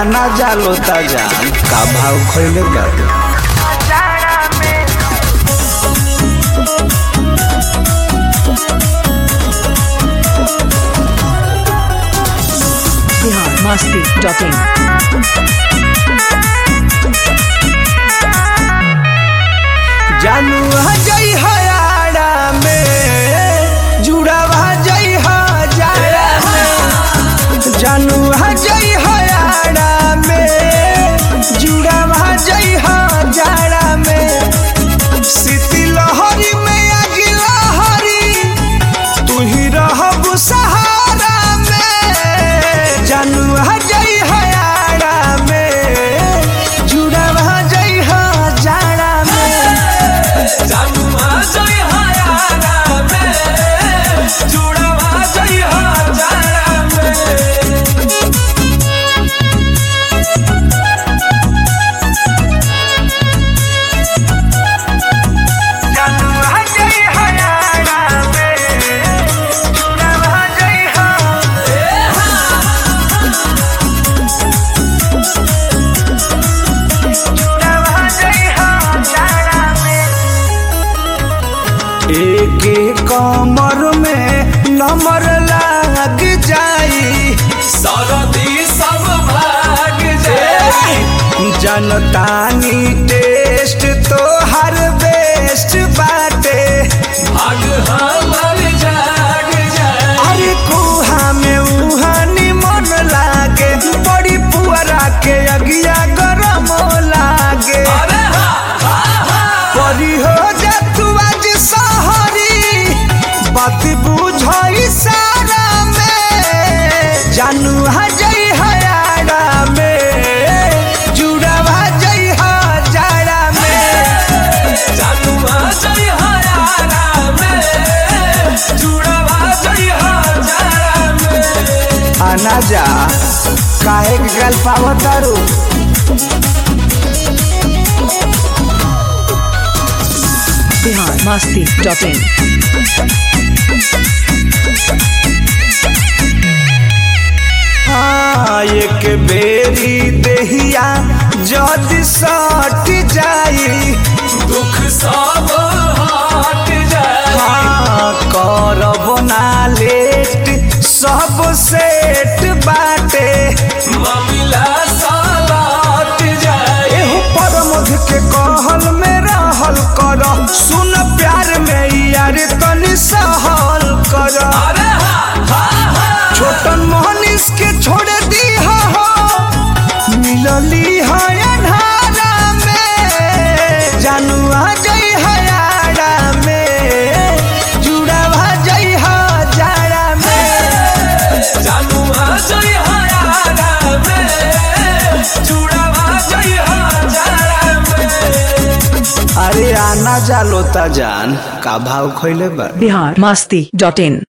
आना जालो ता जान का भाव खैले बाटे बिहार मस्ती डॉट इन जानू जई हयाड़ा में जुड़ावा जई हजारा में जानू जई हयाड़ा में जुड़ावा जई हजारा में सीती लहरी में आगी लहरी तू ही रहब सहारा में जानू जई हयाड़ा में जुड़ावा जई हजारा में एक कमर में नंबर लाग जाई जनतानी टेस्ट तो हर बेस्ट बाटे अरे कुहा में उहानी मन लागे बड़ी पुअरा के अगिया गरम लागे परी हो जा तू आज सहरी बात बुझई सारा में जानू हजई हयाड़ा में जुड़वा जई हजारा में आना जा काहे के गल पावतारू बिहार मस्ती डॉट इन हाँ एक बेरी देहिया जद सट जाई दुख सब हट जाए हाँ करब ना लेट सब सेट बाटे मामला सालट जाए एहू परमध के कहल में रहल कर सुन प्यार में यार तनी सहल कर अरे हा हा हा छोटन मोहनिस के छोड़ दी हो मिलली है अन्हारा में जानू आ जई हयाड़ा में जुड़ावा जई हजारा में जानू आ जई हयारा में चूड़ावा जई हजारा में अरे आना जालो ता जान का भाव खैले बा बिहार मस्ती डॉट इन